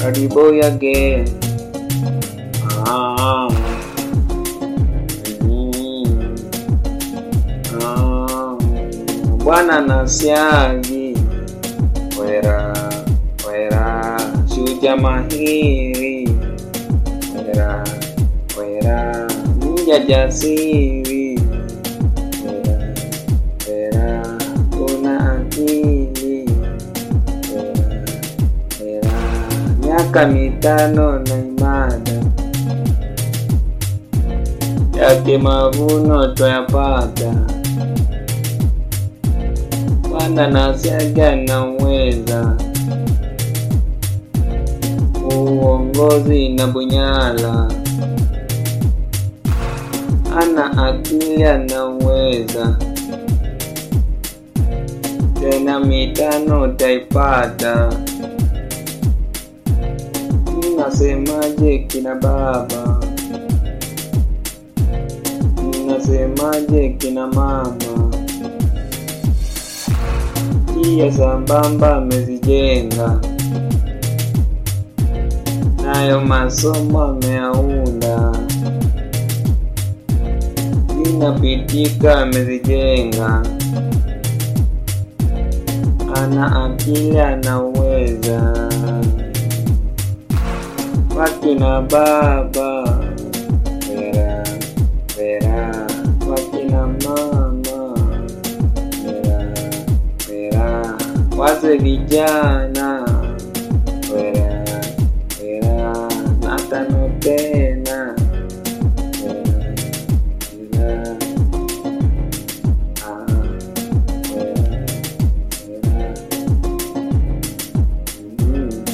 Karibu again. Ah. Mm. Ah. Bwana nasiagi wera wera shuja mahiri wera wera mja jasiri wera wera kuna akili wera wera miaka mitano na imada yake mavuno twayapata Bwana nasiaga na uweza uongozi na bunyala ana akili ana uweza tena mitano taipata Mnasemaje kina baba? Mnasemaje kina mama? Njia sambamba amezijenga, nayo masomo ameyaunda, zinapitika amezijenga, ana akili anaweza wakina baba vera vera wakina mama vera vera waze vijana vera vera na tano tena vera vera ah vera vera mm.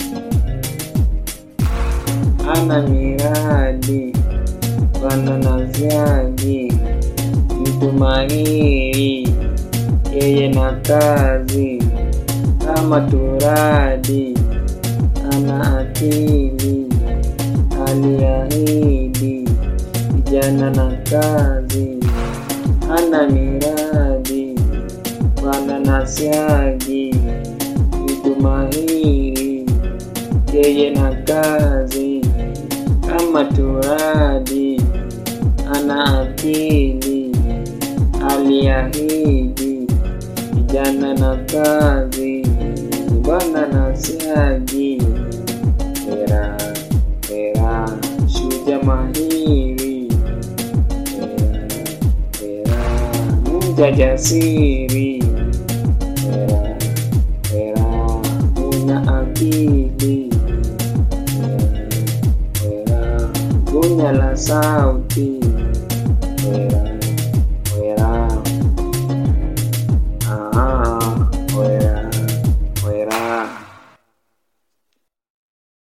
ana miradi bwana naziagi mtu mahiri yeye na kazi kama turadi ana akili aliahidi vijana na kazi ana miradi bwana nasiagi mtu mahiri yeye na kazi kama turadi ana akili aliahidi vijana na kazi bwana nasiagi era era shuja mahiri era era mja jasiri era era una akili era era gunya la sauti